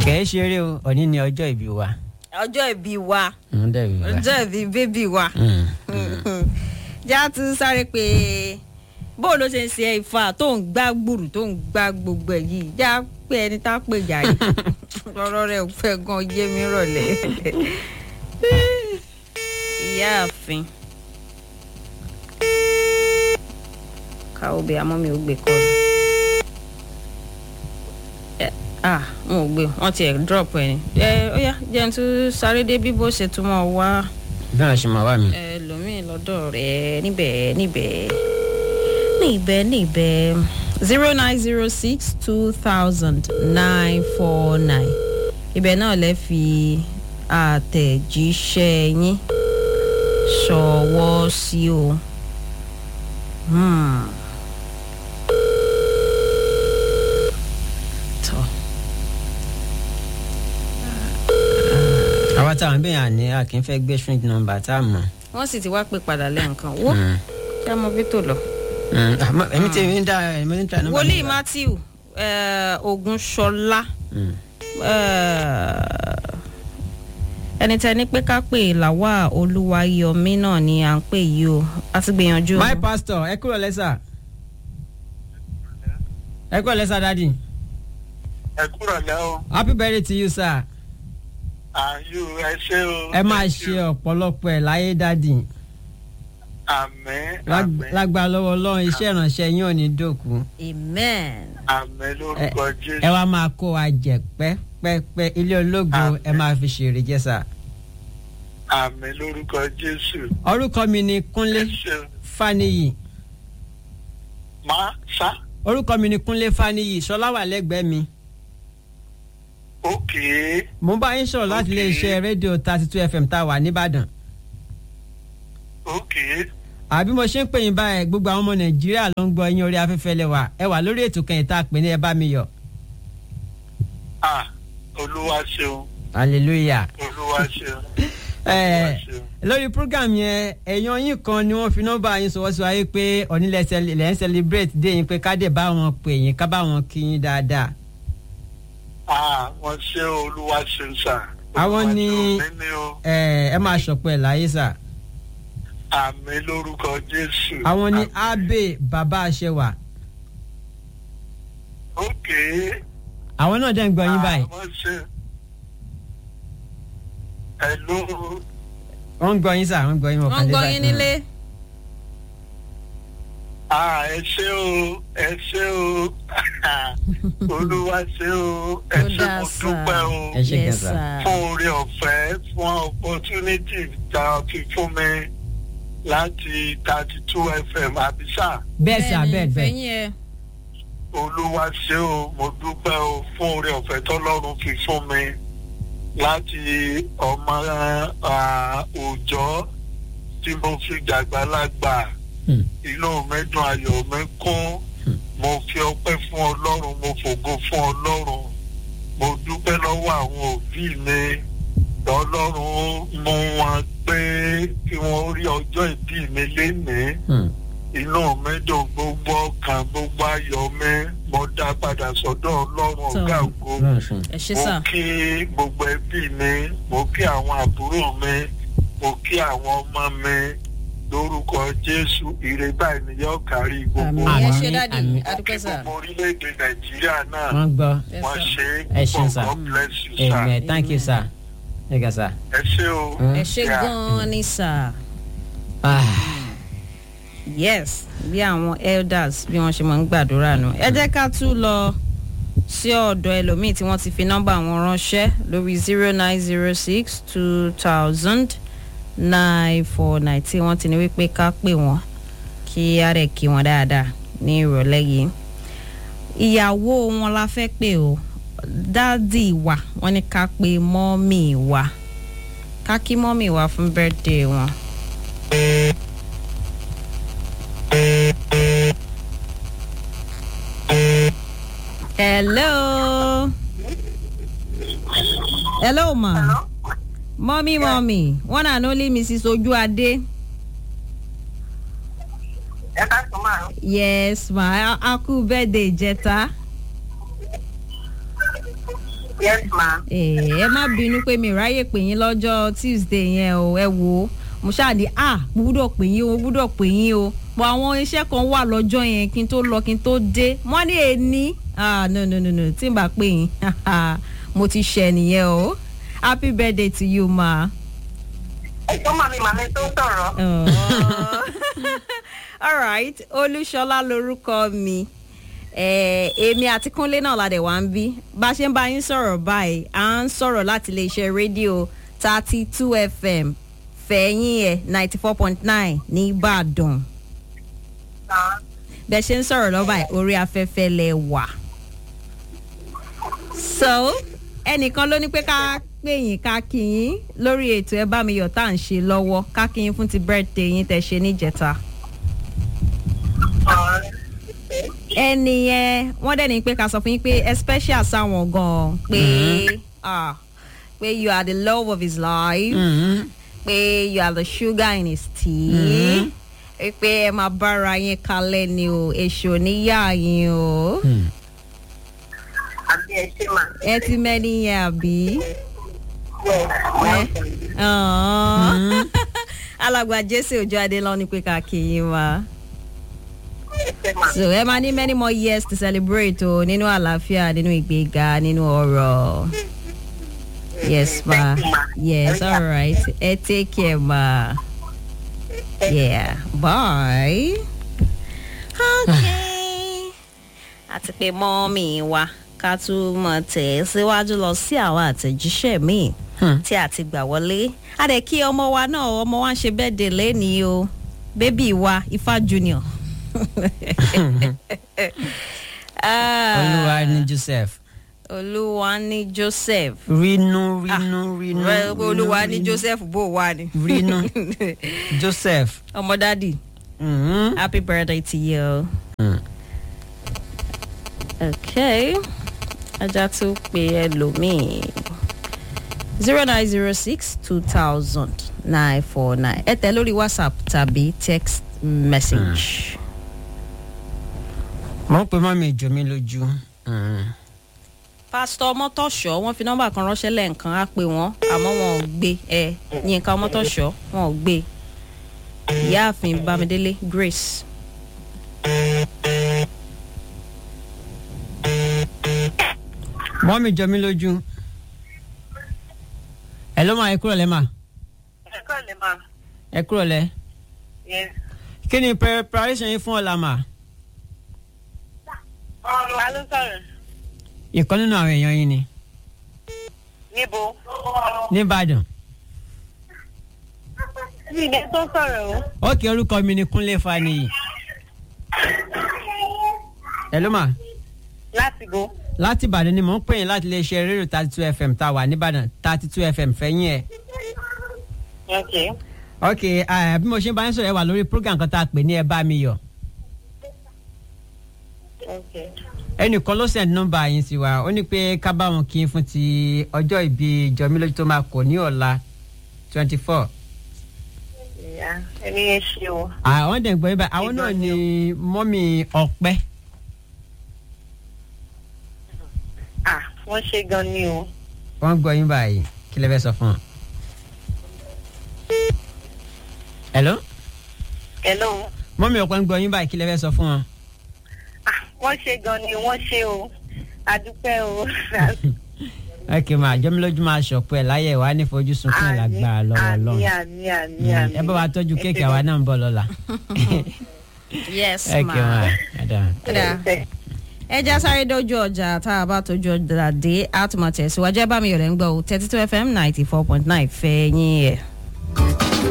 kẹ́ẹ́ ṣeré o òní ni ọjọ́ ìbí wa. ọjọ́ ìbí wa ń dẹ̀ ìbí wa. ọjọ́ ìbí bébì wa Mm. já tún sáré pé bóun ló ṣe ń ṣe ifá tó ń gbá gbùrù tó ń gbá gbogbo ẹ̀ yìí já pé ẹni tá a pè jà yìí lọ́rọ́ rẹ̀ ò fẹ́ gan yé mi rọ̀lẹ́ ìyáàfin káwọ́ bí amọ́ mi ò gbé kọ́ ni ẹ ah wọn ò gbé wọn tiẹ̀ drop ẹ̀ ni ẹ ó yá jẹun tún sáré dé bí bó ṣe tún mọ̀ wá bí wọn ṣe máa wà mí. ẹlòmíì lọ́dọ̀ rẹ̀ níbẹ̀ níbẹ̀ níbẹ̀ níbẹ̀ zero nine zero six two thousand nine four nine ibẹ̀ náà lẹ́ fi àtẹ̀jíṣẹ́ yín ṣọwọ́ sí o. Hmm. tọ́ àwa táwọn bẹ́ẹ̀ yàn ní a kì í fẹ́ gbé string number tá a mọ̀. wọ́n sì ti wá pé padà lẹ́ǹkan wó Mm. kí a mọ bí tó lọ. Mm. àmọ́ èmi tí èmi ń dá èmi ń try number. wòlíì number. matthew eh, ogunṣọlá Mm. eh, ẹni tẹ ní pé ká pè làwa olúwayọmí náà ni à ń pè yìí o a ti gbìyànjú. my pastor ẹ kúrò lẹ́sà. ẹ kúrò lẹ́sà dadi. ẹ kúrò lẹ́ o happy birthday to you sir. àyù ẹ ṣé o. ẹ máa Thank ṣe you. ọ̀pọ̀lọpọ̀ ẹ̀ láyé dadi. àmín Lág- àmín lágbára lọ́wọ́ ọlọ́run iṣẹ́ ìrànṣẹ́ yín ò ní dòkú. amen. àmín ẹ lórúkọ jésù. ẹ wá máa kó wa jẹ pẹ́pẹ́pẹ́ ilé ológo Àmín. ẹ máa fi ṣèrè jẹ sà. àmín lórúkọ jésù. orúkọ mi ni ẹ kúnlé ṣeun. faniyi má sá orúkọ mi ni kúnlé faniyi ṣọlá wà lẹ́gbẹ̀ẹ́ mi. òkè mo ń bá yín sọ̀rọ̀ láti Ok. iléeṣẹ́ rédíò thirty two fm tá a wà nìbàdàn. òkè àbí mo ṣe ń pè yín báyìí gbogbo àwọn ọmọ nàìjíríà ló ń gbọ́ yín orí afẹ́fẹ́ lẹ́wà ẹ wà lórí ètò kan ìta pè ní ẹ bá mi yọ̀. à olúwa ṣeun hallelujah. olúwa ṣeun. ẹ olúwa ṣeun. lórí program yẹn èèyàn yín kan ni wọ́n fi nọ́mbà yín sọwọ́ sí wáyé pé onílẹ̀ lẹ́ ń celebrate dé yín pé ká dé bá wọn pè yín ká bá wọn kí yín dáadáa. à wọ́n ṣe olúwa ṣeun sà. Àwọn Olúwa ni- ṣeun mí ni o. ẹ ẹ máa ṣọpọ̀ ẹ̀ láyé sà. àmín lórúkọ jésù. àwọn ni Àmín. abe bàbá aṣẹwà òkè. àwọn náà dẹ̀ ń gbọ́ yín báyìí wọ́n ṣe. ẹ ló. wọ́n ń gbọ́ yín sà wọ́n ń gbọ́ yín wọ́n wọ́n kàn ń dé gbọ́ báyìí. yín nílé. Ah, ẹ ṣé o ẹ ṣé o olúwa ṣé o ẹ Ó ṣé dáa mo sà. dúpẹ́ o Ẹ ṣé Yes, gan-an. sir. fún oore ọ̀fẹ́ fún opportunity tá a fi fún mi láti thirty two fm abisa bẹ́ẹ̀ sà bẹ́ẹ̀ bẹ́ẹ̀ fẹ̀yìn ẹ. olúwa ṣé o mo dúpẹ́ o fún oore ọ̀fẹ́ tọ́lọ́run fi fún mi láti ọmọ ah, òòjọ́ tí mo fi dàgbàlagbà Hmm. inú mi dùn ayọ̀ mi kún mo fi ọpẹ́ fún ọlọ́run mo fògo fún ọlọ́run mo dúpẹ́ lọ́wọ́ àwọn òbí mi ọlọ́run mú wọn pé kí wọ́n rí ọjọ́ ìbí mi lénìí Hmm. inú mi dùn gbogbo ọkàn gbogbo ayọ̀ mi mo dá padà sọ́dọ̀ ọlọ́run ọ̀gá ògo Ọlọ́run ṣeun. ẹ ṣe mo sà. kí gbogbo ẹbí mi mo kí àwọn àbúrò mi mo kí àwọn ọmọ mi lórúkọ jésù ire báyìí ni yóò kárí gbogbo àmì ẹ Àmín, ṣe dáàdi àmín. mo kí adúpẹ́ sà. gbogbo orílẹ̀-èdè nàìjíríà náà wọ́n gbọ́ Yes, wọ́n sir. ṣe Ẹ é ṣeun, púpọ̀ sir. god bless you sir amen thank you sir. ẹ gà sà. ẹ ṣé o. ẹ ṣe Yeah. gan-an ni sà. Ah. yes bí àwọn elders bí wọ́n ṣe máa ń gbàdúrà nù. ẹ jẹ́ ká tún lọ sí ọ̀dọ̀ ẹlòmíì tí wọ́n ti fi nọ́mbà wọn ránṣẹ́ lórí zero nine zero six two thousand nine four nine tí wọ́n ti ní wípé ká pè wọ́n kí á rẹ̀ kí wọ́n dáadáa ní ìrọ̀lẹ́ yìí. ìyàwó wọn la fẹ́ pè o dádì wa wọ́n ní ká pe mọ́mì wa ká kí mọ́mì wa fún birthday wọn. Hello. Hello, ma. Hello? Mommy, mommy. One and only Mrs. Ojuade. ẹ ká sọ máa Yes, ma. A- A kú birthday jẹta. Yes, ma. ẹ má bínú pé mi ráyè pè yín lọ́jọ́ tuesday yẹn o ẹ wò ó mo ṣáàdì ah mo gbúdọ̀ pè yín o mo gbúdọ̀ pè yín o pọ̀ àwọn iṣẹ́ kan wà lọ́jọ́ yẹn kí n tó lọ kí n tó dé wọ́n ní èní ah no no no no tí n bá pè yín mo ti ṣẹ nìyẹn o happy birthday to you ma. Ẹ̀gbọ́n màmí màmí tó sọ̀rọ̀. all right olúṣọlá lorúkọ mi Eh, èmi àti kúnlé náà la dẹ̀ wá ń bí bá a ṣe ń bá yín sọ̀rọ̀ báyìí à ń sọ̀rọ̀ láti iléeṣẹ́ rédíò thirty two fm fẹ̀yìn ẹ̀ ninety four point nine ní ìbàdàn bẹ́ẹ̀ ṣe ń sọ̀rọ̀ lọ́ba ẹ̀ orí afẹ́fẹ́ lẹ wà. so ẹnìkan ló ní pé ká pè yín ká kí yín lórí ètò ẹ bá mi yọ̀ tá à ń ṣe lọ́wọ́ ká kí yín fún ti birthday yín tẹ̀ ṣe níjẹta. ẹni yẹn wọ́n dẹ̀ ní pé ká sọ fún yín pé especial sáwọn gan-an pé ah pé you are the love of his life Mhm. pé you are the sugar in his tea pé ẹ máa bára yín kalẹ̀ ni o èso níyà yín o Hmm. Àbí ẹ ṣe mà. ẹ ti mẹ́ni yẹn àbí. Yes, well done. Aww. alàgbà jésù ojú adé lọ ní pé ká kí yín wá. Ẹ ṣe mà. so ẹ máa ní many more years to celebrate o nínú àlàáfíà nínú ìgbéga nínú ọrọ̀. yes ma Thank you, ma. yes Very all right ẹ take care ma yeah bye. okay àti pé mọ́mì wa ká tún mọ̀ tẹ̀ ẹ́ síwájú lọ sí àwọn àtẹ̀jíṣẹ́ míì Hmm. tí a ti gbà wọlé a dẹ̀ kí ọmọ wa náà ọmọ wa ń ṣe bẹ́ẹ̀dẹ̀ lẹ́nìí o bébì wa ifá junior. Ah, olúwa ní joseph olúwa ní joseph rínú rínú rínú Well, olúwa ní rínú, joseph bó wà ní. rínú joseph. ọmọ dádì Mhm. happy birthday to you. Mm. okay ajá tún pé ẹlòmíì zero nine zero six two thousand nine four nine ẹ tẹ lórí whatsapp tàbí text message. mo ń pe mọ́mí ìjọ mi lójú. Mhm. pásítọ̀ ọmọtọ̀ṣọ́ wọ́n fi nọ́mbà kan ránṣẹ́ lẹ́ẹ̀kan á pè wọ́n àmọ́ wọn ò gbé ẹ yínká ọmọtọ̀ṣọ́ wọn ò gbé ìyáàfin bámidélé grace. mọ́mí ìjọ mi lójú. ẹ ló máa ẹ kúrò lẹ́ mà Ẹ kọ́ lè mà. ẹ kúrò lẹ́. Yes. kí ni preparation yín fún ọ̀la mà. Ta ló sọ̀rọ̀? ìkan nínú àwọn èèyàn yín ni Níbo? nìbàdàn. Mi ìdẹ tó sọ̀rọ̀ o. ókè orúkọ mi ni kúnlé faniyi. ẹ ló mà Láti bo. láti ìbàdàn ni mò ń pè yín láti iléeṣẹ́ rédíò thirty two fm tá a wà nìbàdàn thirty two fm fẹ́yìn ẹ̀. Ok. ok eh, bí mo ṣe ń bá yín sọ̀rọ̀ ẹ wà lórí program kan tá a pè ní ẹ bá mi yọ̀. Ok. ẹnìkan ló send nọ́mbà yín sí wa ó ní pé ká bá wọn kí n fún ti ọjọ́ ìbí jọmílójú tó máa kọ ní ọ̀la twenty four. Ìyá ẹni yẹn ṣe o. àwọn dẹ̀ ń gbọ́ yín báyìí àwọn náà ni mọ́mì ọ̀pẹ́. À wọ́n ṣe gan ni o. wọ́n gbọ́ yín báyìí kí lè fẹ́ sọ fún wọn. hello Hello. mọ́mì ọ̀pẹ́ ń gbọ́ yín báyìí kí lè fẹ́ sọ fún wọn. À wọ́n ṣe gan ni wọ́n ṣe o. Adúpẹ́ o. ok ma jọmílójú máa ṣọ̀pẹ́ láyé wa ní fojú sunkún ẹ̀ lágbára lọ́wọ́ Àmì lọ́wọ́ àmì àmì àmì. ẹ bá wa tọ́jú kéèkì àwa náà ń bọ̀ lọ́la. yes ok ma. ma madam. Kódà, ẹ já sáré dójú ọjà tá a bá tójú ọjà dé a tún máa tẹ̀síwájú ẹ bá mi yọ̀rẹ̀ ń gbọ́ o thirty two fm ninety four point nine fẹ́ yín ẹ̀.